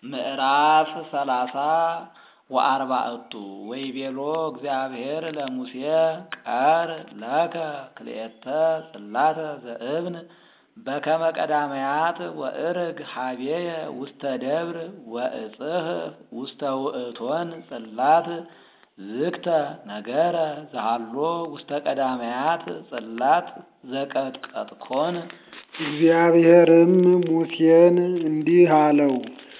ምዕራፍ ሰላሳ ወአርባዕቱ ወይቤሎ እግዚአብሔር ለሙሴ ቀር ለከ ክልኤተ ጽላተ ዘእብን በከመ ቀዳማያት ወእርግ ሀቤየ ውስተ ደብር ወእጽሕፍ ውስተ ውእቶን ጽላት ዝግተ ነገረ ዘሃሎ ውስተ ቀዳማያት ጽላት ዘቀጥቀጥኮን። እግዚአብሔርም ሙሴን እንዲህ አለው፣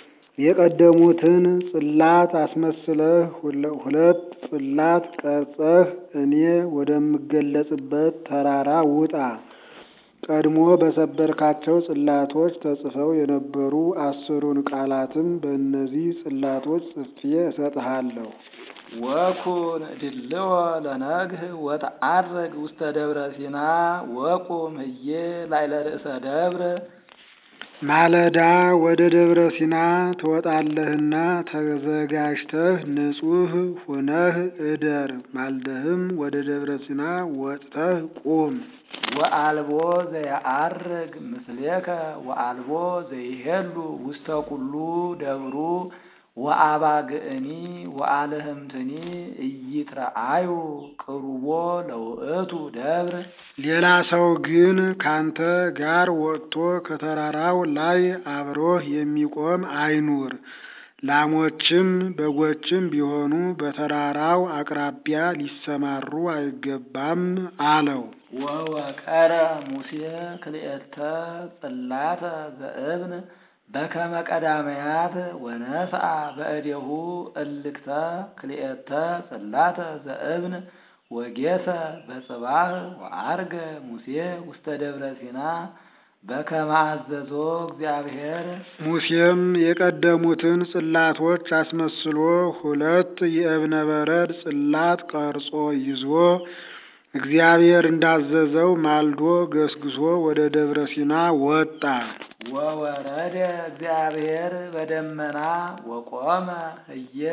የቀደሙትን ጽላት አስመስለህ ሁለት ጽላት ቀርጸህ እኔ ወደምገለጽበት ተራራ ውጣ። ቀድሞ በሰበርካቸው ጽላቶች ተጽፈው የነበሩ አስሩን ቃላትም በእነዚህ ጽላቶች ጽፌ እሰጥሃለሁ። ወኩን ድልዎ ለነግህ ወተዓርግ ውስተ ደብረ ሲና ወቁም ህዬ ላዕለ ርእሰ ደብር። ማለዳ ወደ ደብረ ሲና ትወጣለህና ተዘጋጅተህ ንጹሕ ሁነህ እደር። ማልደህም ወደ ደብረ ሲና ወጥተህ ቁም። ወአልቦ ዘየዐርግ ምስሌከ ወአልቦ ዘይሄሉ ውስተ ኩሉ ደብሩ ወአባግዕኒ ወአልህምትኒ ኢይትረአዩ ቅሩቦ ለውእቱ ደብር። ሌላ ሰው ግን ካንተ ጋር ወጥቶ ከተራራው ላይ አብሮህ የሚቆም አይኑር። ላሞችም በጎችም ቢሆኑ በተራራው አቅራቢያ ሊሰማሩ አይገባም አለው። ወወቀረ ሙሴ ክልኤተ ጽላተ ዘእብን በከመ ቀዳማያት ወነስአ በእዴሁ እልክተ ክልኤተ ጽላተ ዘእብን ወጌሰ በጽባህ ወዐርገ ሙሴ ውስተ ደብረ ሲና በከመ አዘዞ እግዚአብሔር። ሙሴም የቀደሙትን ጽላቶች አስመስሎ ሁለት የእብነ በረድ ጽላት ቀርጾ ይዞ እግዚአብሔር እንዳዘዘው ማልዶ ገስግሶ ወደ ደብረ ሲና ወጣ። ወወረደ እግዚአብሔር በደመና ወቆመ ህየ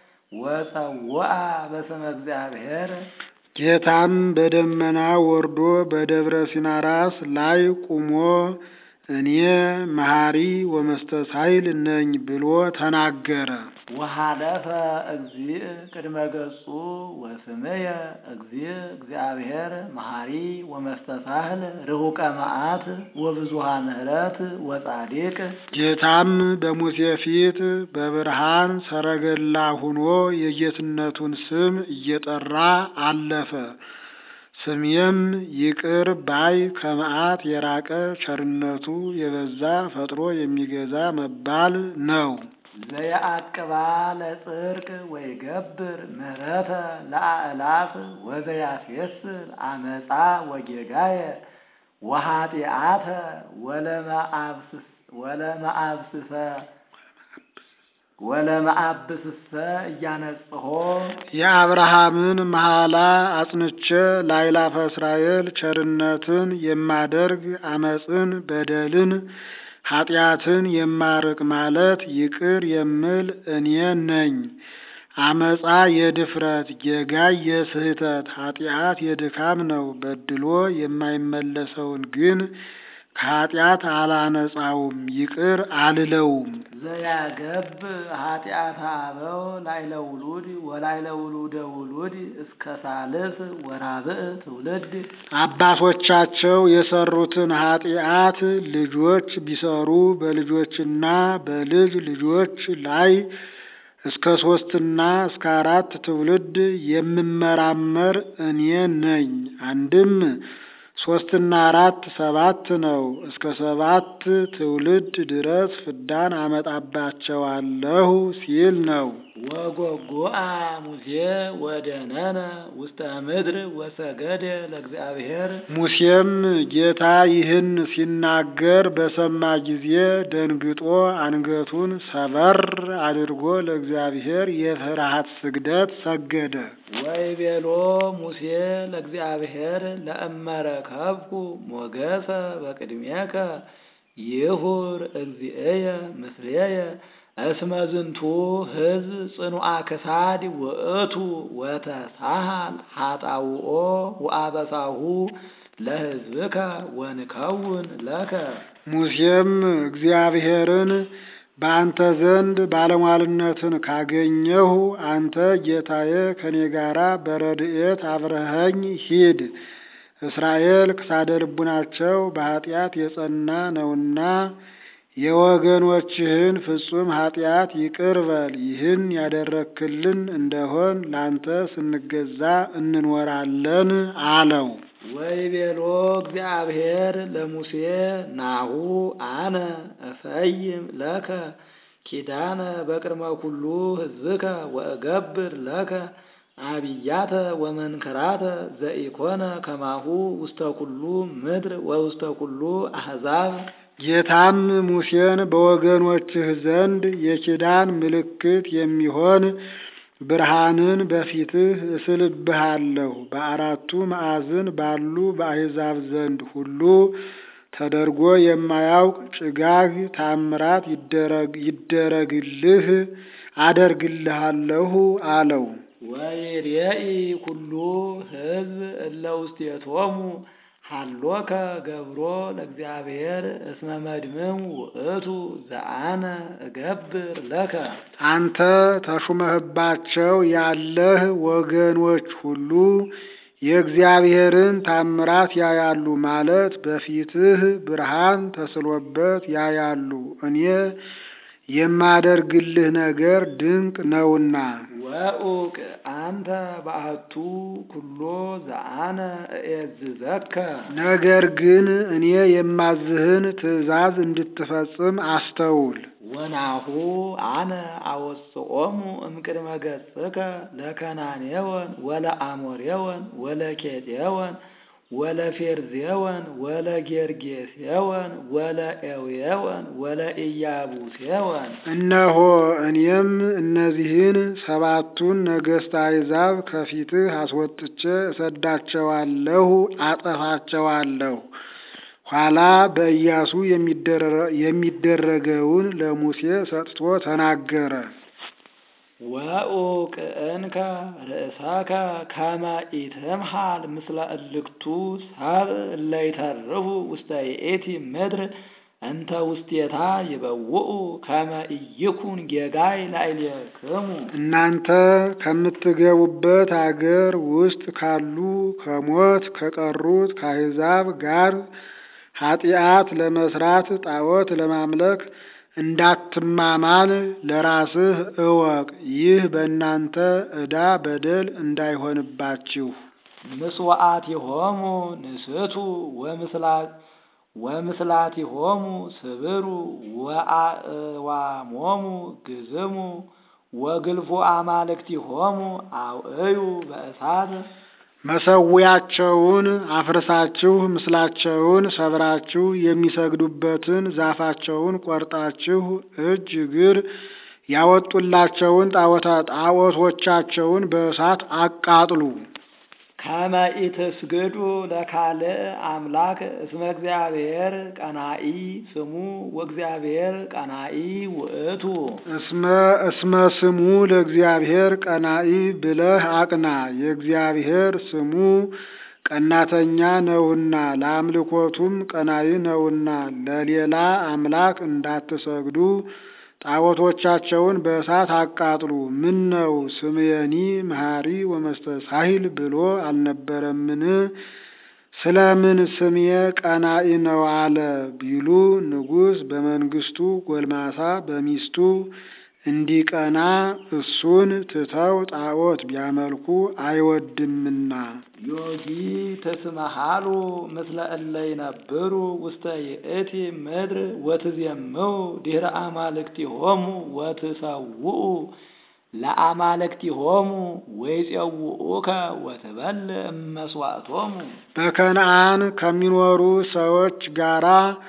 ወጸውአ በስመ እግዚአብሔር። ጌታም በደመና ወርዶ በደብረ ሲና ራስ ላይ ቁሞ እኔ መሐሪ ወመስተሳይል ነኝ ብሎ ተናገረ። ወሃለፈ እግዚእ ቅድመ ገጹ ወስምየ እግዚእ እግዚአብሔር መሐሪ ወመስተሳህል ርሁቀ መዓት ወብዙሃ ምሕረት ወጻዲቅ። ጌታም በሙሴ ፊት በብርሃን ሰረገላ ሁኖ የጌትነቱን ስም እየጠራ አለፈ። ስሜም ይቅር ባይ ከመዓት የራቀ ቸርነቱ የበዛ ፈጥሮ የሚገዛ መባል ነው። ዘየአቅባ ለጽድቅ ወይገብር ምህረተ ለአእላፍ ወዘያስየስል አመፃ ወጌጋየ ወኃጢአተ ወለመአብስሰ ወለመአብስሰ እያነጽሖ የአብርሃምን መሐላ አጽንቼ ላይላፈ እስራኤል ቸርነትን የማደርግ አመፅን በደልን ኃጢአትን የማርቅ ማለት ይቅር የምል እኔ ነኝ። አመፃ የድፍረት ጌጋይ የስህተት ኃጢአት የድካም ነው። በድሎ የማይመለሰውን ግን ከኃጢአት አላነጻውም፣ ይቅር አልለውም። ዘያገብ ኃጢአተ አበው ላይለ ውሉድ ወላይለ ውሉደ ውሉድ እስከ ሳልስ ወራብዕ ትውልድ አባቶቻቸው የሰሩትን ኃጢአት ልጆች ቢሰሩ በልጆችና በልጅ ልጆች ላይ እስከ ሶስትና እስከ አራት ትውልድ የምመራመር እኔ ነኝ። አንድም ሶስትና አራት ሰባት ነው። እስከ ሰባት ትውልድ ድረስ ፍዳን አመጣባቸዋለሁ ሲል ነው። ወጎጎአ ሙሴ ወደነነ ውስተ ምድር ወሰገደ ለእግዚአብሔር። ሙሴም ጌታ ይህን ሲናገር በሰማ ጊዜ ደንግጦ አንገቱን ሰበር አድርጎ ለእግዚአብሔር የፍርሃት ስግደት ሰገደ። ወይቤሎ ሙሴ ለእግዚአብሔር ለእመረከብኩ ሞገሰ በቅድሜከ ይሁር እግዚእየ ምስሌየ እስመ ዝንቱ ሕዝብ ጽኑዓ ክሳድ ውእቱ ወተሳሃል ኃጣውኦ ወአበሳሁ ለሕዝብከ ወንከውን ለከ። ሙሴም እግዚአብሔርን በአንተ ዘንድ ባለሟልነትን ካገኘሁ አንተ ጌታዬ ከኔ ጋራ በረድኤት አብረኸኝ ሂድ። እስራኤል ክሳደ ልቡናቸው በኃጢአት የጸና ነውና የወገኖችህን ፍጹም ኃጢአት ይቅር በል። ይህን ያደረክልን እንደሆን ላንተ ስንገዛ እንኖራለን አለው። ወይቤሎ እግዚአብሔር ለሙሴ ናሁ አነ እፈይም ለከ ኪዳነ በቅድመ ኩሉ ሕዝብከ ወእገብር ለከ አብያተ ወመንከራተ ዘኢኮነ ከማሁ ውስተ ኩሉ ምድር ወውስተ ኩሉ አሕዛብ። ጌታም ሙሴን በወገኖችህ ዘንድ የኪዳን ምልክት የሚሆን ብርሃንን በፊትህ እስልብሃለሁ። በአራቱ ማዕዝን ባሉ በአሕዛብ ዘንድ ሁሉ ተደርጎ የማያውቅ ጭጋግ ታምራት ይደረግልህ አደርግልሃለሁ አለው። ወይሬኢ ኩሉ ሕዝብ እለ ውስቴቶሙ ሀሎከ ገብሮ ለእግዚአብሔር እስመ መድምም ውእቱ ዘአነ እገብር ለከ። አንተ ተሹመህባቸው ያለህ ወገኖች ሁሉ የእግዚአብሔርን ታምራት ያያሉ ማለት በፊትህ ብርሃን ተስሎበት ያያሉ። እኔ የማደርግልህ ነገር ድንቅ ነውና። ወኡቅ አንተ ባሕቱ ኩሎ ዘአነ እኤዝዘከ። ነገር ግን እኔ የማዝህን ትእዛዝ እንድትፈጽም አስተውል። ወናሁ አነ አወፅኦሙ እምቅድመ ገጽከ ለከናኔወን ወለአሞሬወን ወለኬጤወን ወለፌርዜወን ወለጌርጌሴወን ወለኤውየወን ወለኢያቡሴወን። እነሆ እኔም እነዚህን ሰባቱን ነገሥት አሕዛብ ከፊትህ አስወጥቼ እሰዳቸዋለሁ፣ አጠፋቸዋለሁ። ኋላ በኢያሱ የሚደረገውን ለሙሴ ሰጥቶ ተናገረ። ወኡቅ እንከ ርእሰከ ከመ ኢትምሃል ምስለ እልክቱ ሰብእ እለ ይተርፉ ውስተ ይእቲ ምድር እንተ ውስቴታ ይበውኡ ከመ ኢይኩን ጌጋይ ላዕሌክሙ። እናንተ ከምትገቡበት አገር ውስጥ ካሉ ከሞት ከቀሩት ከአሕዛብ ጋር ኃጢአት ለመስራት ጣዖት ለማምለክ እንዳትማማል ለራስህ እወቅ። ይህ በእናንተ ዕዳ በደል እንዳይሆንባችሁ። ምስዋዕቲሆሙ ንስቱ ወምስላቲሆሙ ስብሩ ወአእዋሞሙ ግዝሙ ወግልፉ አማልክቲሆሙ አውዕዩ በእሳት መሰዊያቸውን አፍርሳችሁ ምስላቸውን ሰብራችሁ የሚሰግዱበትን ዛፋቸውን ቆርጣችሁ እጅ እግር ያወጡላቸውን ጣዖቶቻቸውን በእሳት አቃጥሉ። ከመ ኢትስግዱ ለካልእ አምላክ እስመ እግዚአብሔር ቀናኢ ስሙ ወእግዚአብሔር ቀናኢ ውእቱ። እስመ እስመ ስሙ ለእግዚአብሔር ቀናኢ ብለህ አቅና። የእግዚአብሔር ስሙ ቀናተኛ ነውና ለአምልኮቱም ቀናኢ ነውና ለሌላ አምላክ እንዳትሰግዱ ጣዖቶቻቸውን በእሳት አቃጥሉ። ምን ነው ስምየኒ መሐሪ ወመስተሳሂል ብሎ አልነበረምን? ስለምን ስምየ ቀናኢ ነው አለ ቢሉ ንጉሥ በመንግስቱ ጎልማሳ በሚስቱ እንዲቀና እሱን ትተው ጣዖት ቢያመልኩ አይወድምና። ዮጊ ተስመሃሉ ምስለ እለ ይነብሩ ውስተ ይእቲ ምድር ወትዜምው ድኅረ አማልክቲሆሙ ወትሰውኡ ለአማልክቲሆሙ ወይፄውኡከ ወትበልዕ እመስዋዕቶሙ። በከነዓን ከሚኖሩ ሰዎች ጋራ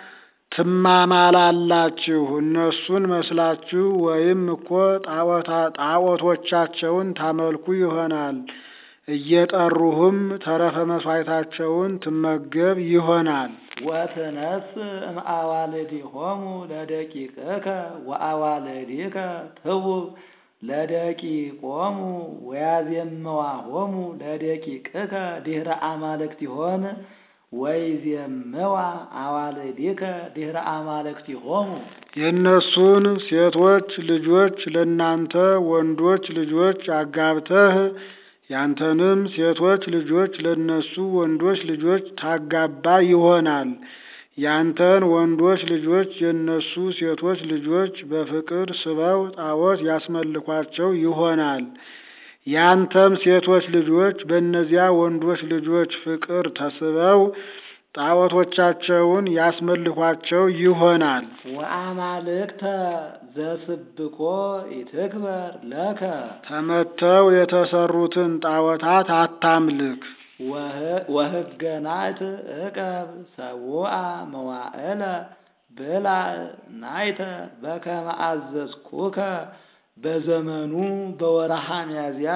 ትማማላላችሁ። እነሱን መስላችሁ ወይም እኮ ጣዖቶቻቸውን ታመልኩ ይሆናል። እየጠሩህም ተረፈ መሥዋዕታቸውን ትመገብ ይሆናል። ወትነስ እምአዋልዲሆሙ ለደቂቅከ ወአዋልዲከ ትቡብ ለደቂቆሙ ወያዜመዋሆሙ ለደቂቅከ ድኅረ አማልክቲሆን ወይዜምዋ አዋልዲከ ድኅረ አማልክቲሆሙ የእነሱን ሴቶች ልጆች ለእናንተ ወንዶች ልጆች አጋብተህ ያንተንም ሴቶች ልጆች ለእነሱ ወንዶች ልጆች ታጋባ ይሆናል። ያንተን ወንዶች ልጆች የእነሱ ሴቶች ልጆች በፍቅር ስበው ጣዖት ያስመልኳቸው ይሆናል። ያንተም ሴቶች ልጆች በእነዚያ ወንዶች ልጆች ፍቅር ተስበው ጣዖቶቻቸውን ያስመልኳቸው ይሆናል። ወአማልክተ ዘስብኮ ኢትክበር ለከ ተመተው የተሰሩትን ጣዖታት አታምልክ። ወህገ ናይት እቀብ ሰውአ መዋዕለ ብላዕ ናይተ በከመ አዘዝኩከ በዘመኑ በወርሃ ሚያዝያ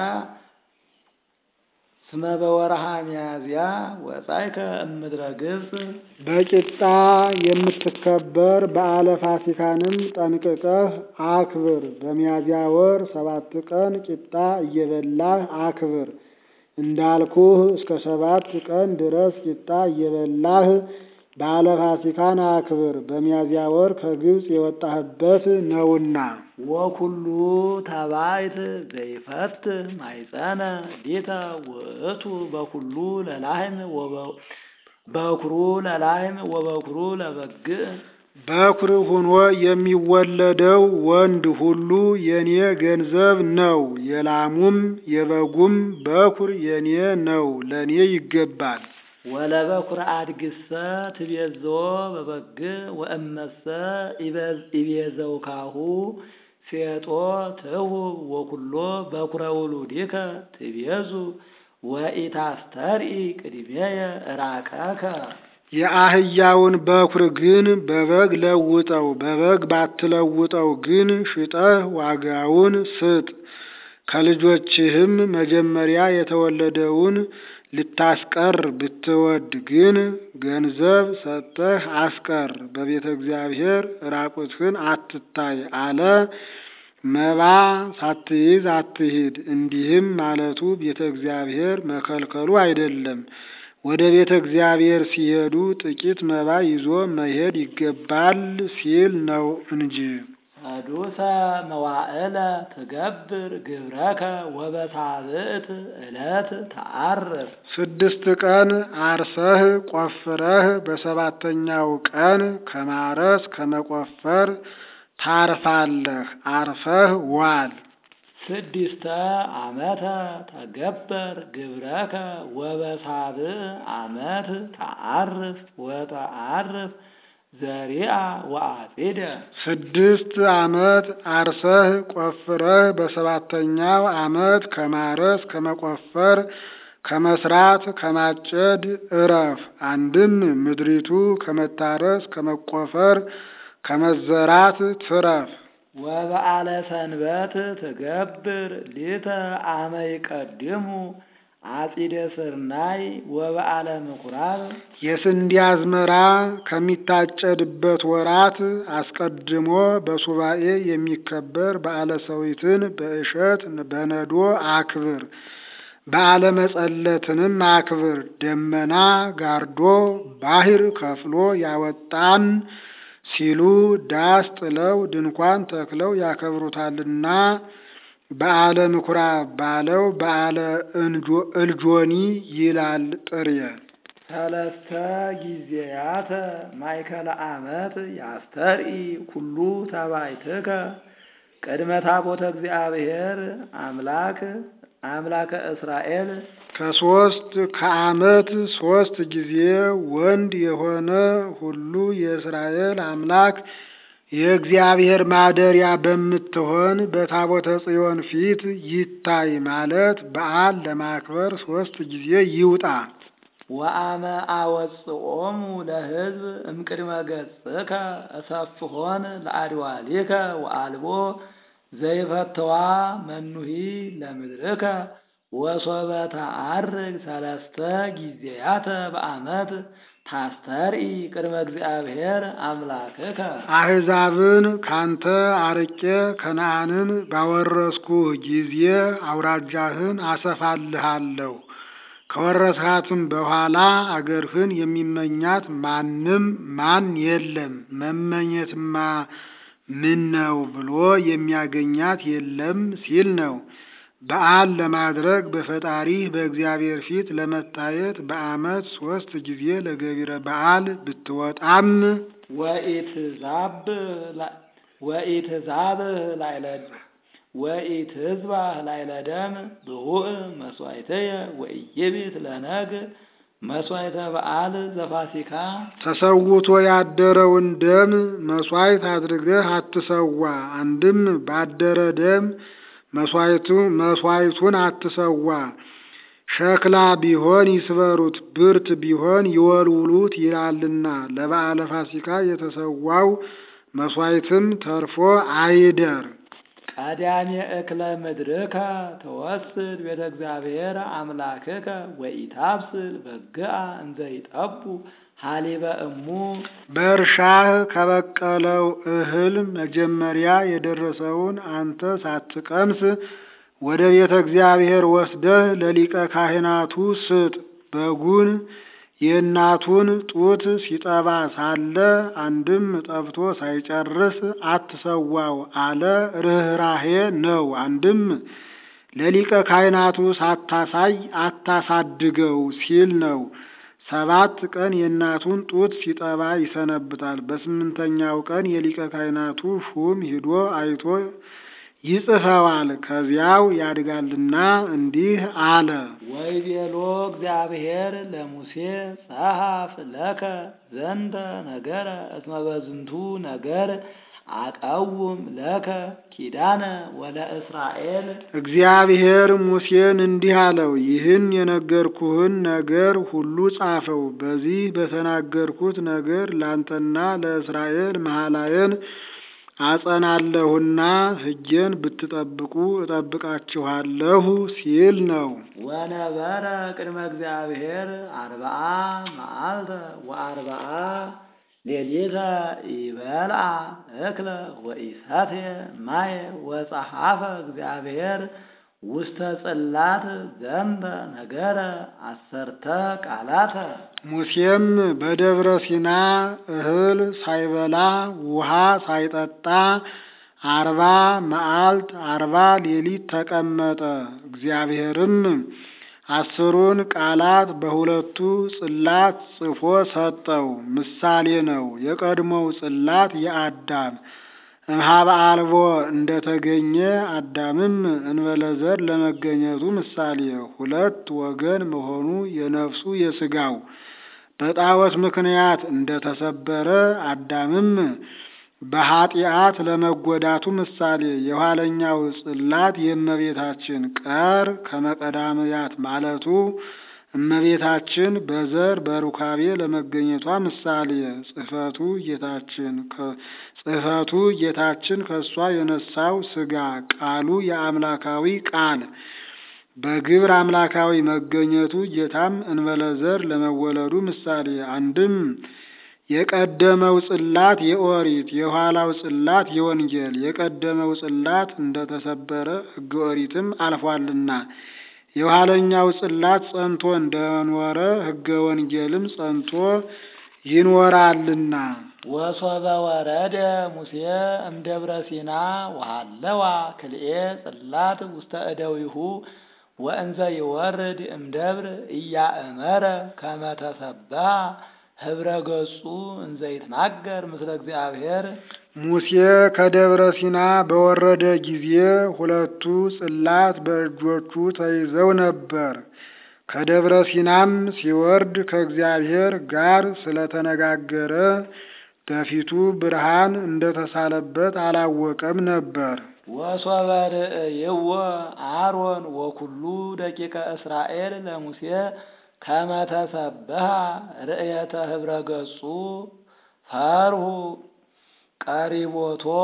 ስመ በወርሃ ሚያዝያ ወጻእከ እምድረ ግብፅ በቂጣ የምትከበር በዓለ ፋሲካንም ጠንቅቀህ አክብር። በሚያዝያ ወር ሰባት ቀን ቂጣ እየበላህ አክብር። እንዳልኩህ እስከ ሰባት ቀን ድረስ ቂጣ እየበላህ በዓለ ፋሲካን አክብር። በሚያዝያ ወር ከግብፅ የወጣህበት ነውና። ወኩሉ ተባይት ዘይፈትህ ማይፀነ ሊተ ውእቱ በኩሉ ለላህም በኩሩ ለላህም ወበኩሩ ለበግዕ በኩር ሆኖ የሚወለደው ወንድ ሁሉ የኔ ገንዘብ ነው። የላሙም የበጉም በኩር የኔ ነው፣ ለኔ ይገባል። ወለበኩር አድግሰ ትቤዞ በበግዕ ወእመሰ ኢቤዘውካሁ ፌጦ ትሁብ ወኩሎ በኩረ ውሉዲከ ትቤዙ ወኢታስተርኢ ቅድሜየ ራቀከ የአህያውን በኩር ግን በበግ ለውጠው፣ በበግ ባትለውጠው ግን ሽጠህ ዋጋውን ስጥ። ከልጆችህም መጀመሪያ የተወለደውን ልታስቀር ብትወድ ግን ገንዘብ ሰጥተህ አስቀር። በቤተ እግዚአብሔር ራቁትህን አትታይ አለ። መባ ሳትይዝ አትሂድ። እንዲህም ማለቱ ቤተ እግዚአብሔር መከልከሉ አይደለም። ወደ ቤተ እግዚአብሔር ሲሄዱ ጥቂት መባ ይዞ መሄድ ይገባል ሲል ነው እንጂ። ሰዱሰ መዋዕለ ትገብር ግብረከ ወበሳብዕት ዕለት ተዓርፍ ስድስት ቀን አርሰህ ቆፍረህ በሰባተኛው ቀን ከማረስ ከመቆፈር ታርፋለህ። አርፈህ ዋል። ስድስተ ዓመተ ተገበር ግብረከ ወበሳብዕ ዓመት ተዓርፍ ወተዓርፍ ዘሪአ ወአጺደ ስድስት ዓመት አርሰህ ቆፍረህ በሰባተኛው ዓመት ከማረስ ከመቆፈር ከመስራት ከማጨድ እረፍ። አንድም ምድሪቱ ከመታረስ ከመቆፈር ከመዘራት ትረፍ። ወበዓለ ሰንበት ትገብር ሊተ አመ ይቀድሙ አጺደ ስርናይ ወበዓለ ምኩራብ የስንዴ አዝመራ ከሚታጨድበት ወራት አስቀድሞ በሱባኤ የሚከበር በዓለ ሰዊትን በእሸት በነዶ አክብር። በዓለ መጸለትንም አክብር። ደመና ጋርዶ ባሕር ከፍሎ ያወጣን ሲሉ ዳስ ጥለው ድንኳን ተክለው ያከብሩታልና በዓለ ምኩራብ ባለው በዓለ እልጆኒ ይላል ጥሬ። ሰለስተ ጊዜያተ ማእከለ ዓመት ያስተርኢ ኩሉ ተባይትከ ቅድመ ታቦተ እግዚአብሔር አምላክ አምላከ እስራኤል ከሶስት ከዓመት ሶስት ጊዜ ወንድ የሆነ ሁሉ የእስራኤል አምላክ የእግዚአብሔር ማደሪያ በምትሆን በታቦተ ጽዮን ፊት ይታይ ማለት በዓል ለማክበር ሶስት ጊዜ ይውጣ። ወአመ አወጽኦሙ ለሕዝብ እምቅድመ ገጽከ እሰፍሖን ለአድዋሊከ ወአልቦ ዘይፈተዋ መኑሂ ለምድርከ ወሶበ ተዐርግ ሰለስተ ጊዜያተ በዓመት ታስተርኢ ቅድመ እግዚአብሔር አምላክከ አሕዛብን ካንተ አርቄ ከነዓንን ባወረስኩህ ጊዜ አውራጃህን አሰፋልሃለሁ። ከወረስሃትም በኋላ አገርህን የሚመኛት ማንም ማን የለም። መመኘትማ ምን ነው ብሎ የሚያገኛት የለም ሲል ነው። በዓል ለማድረግ በፈጣሪህ በእግዚአብሔር ፊት ለመታየት በዓመት ሶስት ጊዜ ለገቢረ በዓል ብትወጣም ወኢትዛብህ ላይለ ወኢትዝባህ ላይለ ደም ብሁእ መስዋዕትየ ወኢይቢት ለነግ መስዋዕተ በዓል ዘፋሲካ ተሰውቶ ያደረውን ደም መስዋዕት አድርገህ አትሰዋ። አንድም ባደረ ደም መስዋዕቱ መስዋዕቱን አትሰዋ። ሸክላ ቢሆን ይስበሩት፣ ብርት ቢሆን ይወልውሉት ይላልና ለበዓለ ፋሲካ የተሰዋው መስዋዕትም ተርፎ አይደር። ቀዳሜ እክለ ምድርከ ተወስድ ቤተ እግዚአብሔር አምላክከ ወኢታብስል በግአ እንዘ ይጠቡ ሀሊበ እሙ በእርሻህ ከበቀለው እህል መጀመሪያ የደረሰውን አንተ ሳትቀምስ ወደ ቤተ እግዚአብሔር ወስደህ ለሊቀ ካህናቱ ስጥ። በጉን የእናቱን ጡት ሲጠባ ሳለ አንድም ጠብቶ ሳይጨርስ አትሰዋው አለ። ርኅራሄ ነው። አንድም ለሊቀ ካህናቱ ሳታሳይ አታሳድገው ሲል ነው። ሰባት ቀን የእናቱን ጡት ሲጠባ ይሰነብታል። በስምንተኛው ቀን የሊቀ ካህናቱ ሹም ሂዶ አይቶ ይጽፈዋል። ከዚያው ያድጋልና እንዲህ አለ። ወይቤሎ እግዚአብሔር ለሙሴ ጸሐፍ ለከ ዘንተ ነገረ እስመ በዝንቱ ነገር አቀውም ለከ ኪዳነ ወለ እስራኤል እግዚአብሔር ሙሴን እንዲህ አለው፣ ይህን የነገርኩህን ነገር ሁሉ ጻፈው። በዚህ በተናገርኩት ነገር ላንተና ለእስራኤል መሐላዬን አጸናለሁና ሕጌን ብትጠብቁ እጠብቃችኋለሁ ሲል ነው። ወነበረ ቅድመ እግዚአብሔር አርብዓ መዓልተ ወአርብዓ ሌሊተ ይበልዓ እክለ ወኢሰትየ ማየ ወጸሐፈ እግዚአብሔር ውስተ ጽላት ዘንተ ነገረ አሰርተ ቃላተ ሙሴም በደብረ ሲና እህል ሳይበላ ውሃ ሳይጠጣ አርባ መዓልት አርባ ሌሊት ተቀመጠ። እግዚአብሔርም አስሩን ቃላት በሁለቱ ጽላት ጽፎ ሰጠው። ምሳሌ ነው። የቀድሞው ጽላት የአዳም እምኀበ አልቦ እንደተገኘ አዳምም እንበለዘር ለመገኘቱ ምሳሌ ሁለት ወገን መሆኑ የነፍሱ የሥጋው በጣዖት ምክንያት እንደተሰበረ አዳምም በኀጢአት ለመጎዳቱ ምሳሌ የኋለኛው ጽላት የእመቤታችን ቀር ከመቀዳምያት ማለቱ እመቤታችን በዘር በሩካቤ ለመገኘቷ ምሳሌ ጽሕፈቱ ጌታችን ጽሕፈቱ ጌታችን ከእሷ የነሳው ሥጋ ቃሉ የአምላካዊ ቃል በግብር አምላካዊ መገኘቱ ጌታም እንበለዘር ለመወለዱ ምሳሌ አንድም የቀደመው ጽላት የኦሪት የኋላው ጽላት የወንጌል የቀደመው ጽላት እንደተሰበረ ሕገ ኦሪትም አልፏልና የኋለኛው ጽላት ጸንቶ እንደኖረ ሕገ ወንጌልም ጸንቶ ይኖራልና። ወሶበ ወረደ ሙሴ እምደብረ ሲና ወሃለዋ ክልኤ ጽላት ውስተ እደዊሁ ወእንዘ ይወርድ እምደብር እያእመረ ከመ ተሰብሐ ህብረ ገጹ እንዘ ይትናገር ምስለ እግዚአብሔር ሙሴ ከደብረ ሲና በወረደ ጊዜ ሁለቱ ጽላት በእጆቹ ተይዘው ነበር። ከደብረ ሲናም ሲወርድ ከእግዚአብሔር ጋር ስለተነጋገረ በፊቱ ብርሃን እንደተሳለበት አላወቀም ነበር። ወሶበ ርእይዎ አሮን ወኩሉ ደቂቀ እስራኤል ለሙሴ ከመ ተሰብሐ ርእየተ ህብረ ገጹ ፈርሁ ቀሪቦቶ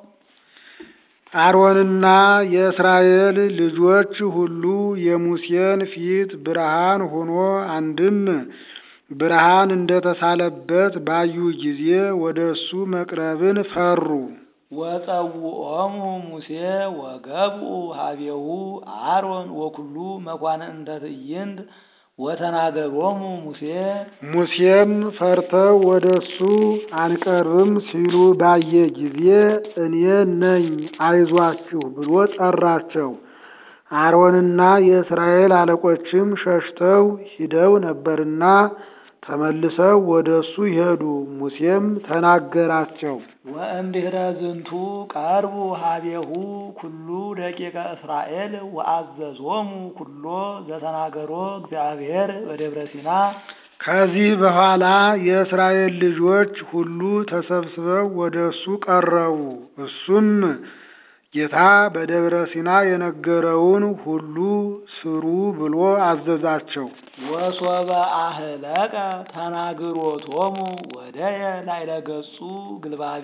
አሮንና የእስራኤል ልጆች ሁሉ የሙሴን ፊት ብርሃን ሆኖ አንድም ብርሃን እንደተሳለበት ባዩ ጊዜ ወደ እሱ መቅረብን ፈሩ። ወጸውዖሙ ሙሴ ወገብኡ ሀቤሁ አሮን ወኩሉ መኳንንተ ትዕይንት ወተናገሮሙ ሙሴ ሙሴም ፈርተው ወደ እሱ አንቀርብም ሲሉ ባየ ጊዜ እኔ ነኝ አይዟችሁ ብሎ ጠራቸው። አሮንና የእስራኤል አለቆችም ሸሽተው ሂደው ነበርና ተመልሰው ወደ እሱ ሄዱ። ሙሴም ተናገራቸው። ወእምድኅረ ዝንቱ ቀርቡ ሀቤሁ ኩሉ ደቂቀ እስራኤል ወአዘዞሙ ኩሎ ዘተናገሮ እግዚአብሔር በደብረ ሲና ከዚህ በኋላ የእስራኤል ልጆች ሁሉ ተሰብስበው ወደ እሱ ቀረቡ። እሱም ጌታ በደብረ ሲና የነገረውን ሁሉ ስሩ ብሎ አዘዛቸው። ወሶበ አህለቀ ተናግሮቶሙ ወደየ ላዕለ ገጹ ግልባቤ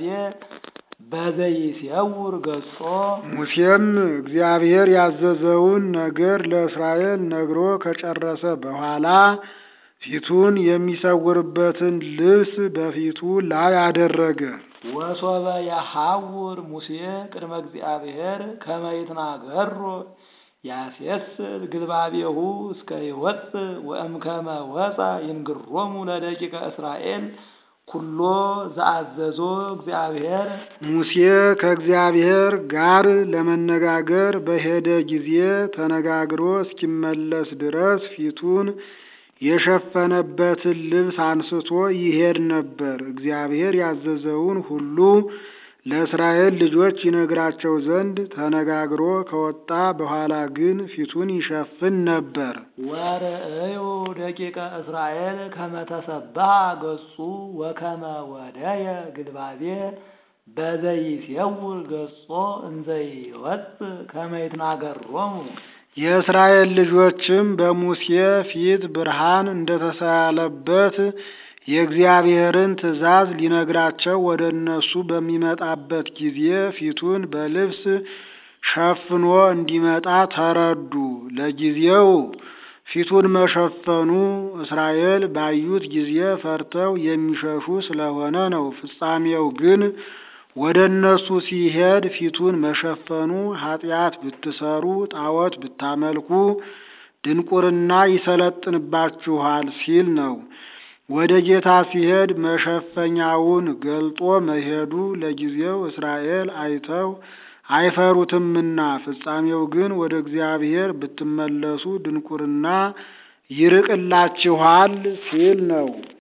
በዘይሴውር ገጾ ሙሴም እግዚአብሔር ያዘዘውን ነገር ለእስራኤል ነግሮ ከጨረሰ በኋላ ፊቱን የሚሰውርበትን ልብስ በፊቱ ላይ አደረገ። ወሶበ የሐውር ሙሴ ቅድመ እግዚአብሔር ከመ ይትናገሮ ያሴስል ግልባቤሁ እስከ ይወፅእ ወእምከመ ወፃ ይንግሮሙ ለደቂቀ እስራኤል ኩሎ ዘአዘዞ እግዚአብሔር ሙሴ ከእግዚአብሔር ጋር ለመነጋገር በሄደ ጊዜ ተነጋግሮ እስኪመለስ ድረስ ፊቱን የሸፈነበትን ልብስ አንስቶ ይሄድ ነበር። እግዚአብሔር ያዘዘውን ሁሉ ለእስራኤል ልጆች ይነግራቸው ዘንድ ተነጋግሮ ከወጣ በኋላ ግን ፊቱን ይሸፍን ነበር። ወርእዩ ደቂቀ እስራኤል ከመ ተሰብሐ ገጹ ወከመ ወደየ ግልባቤ በዘይሴውር ገጾ እንዘይወፅእ ከመ ይትናገሮሙ የእስራኤል ልጆችም በሙሴ ፊት ብርሃን እንደተሳለበት የእግዚአብሔርን ትእዛዝ ሊነግራቸው ወደ እነሱ በሚመጣበት ጊዜ ፊቱን በልብስ ሸፍኖ እንዲመጣ ተረዱ። ለጊዜው ፊቱን መሸፈኑ እስራኤል ባዩት ጊዜ ፈርተው የሚሸሹ ስለሆነ ነው። ፍጻሜው ግን ወደ እነሱ ሲሄድ ፊቱን መሸፈኑ ኃጢአት ብትሰሩ፣ ጣዖት ብታመልኩ ድንቁርና ይሰለጥንባችኋል ሲል ነው። ወደ ጌታ ሲሄድ መሸፈኛውን ገልጦ መሄዱ ለጊዜው እስራኤል አይተው አይፈሩትምና፣ ፍጻሜው ግን ወደ እግዚአብሔር ብትመለሱ ድንቁርና ይርቅላችኋል ሲል ነው።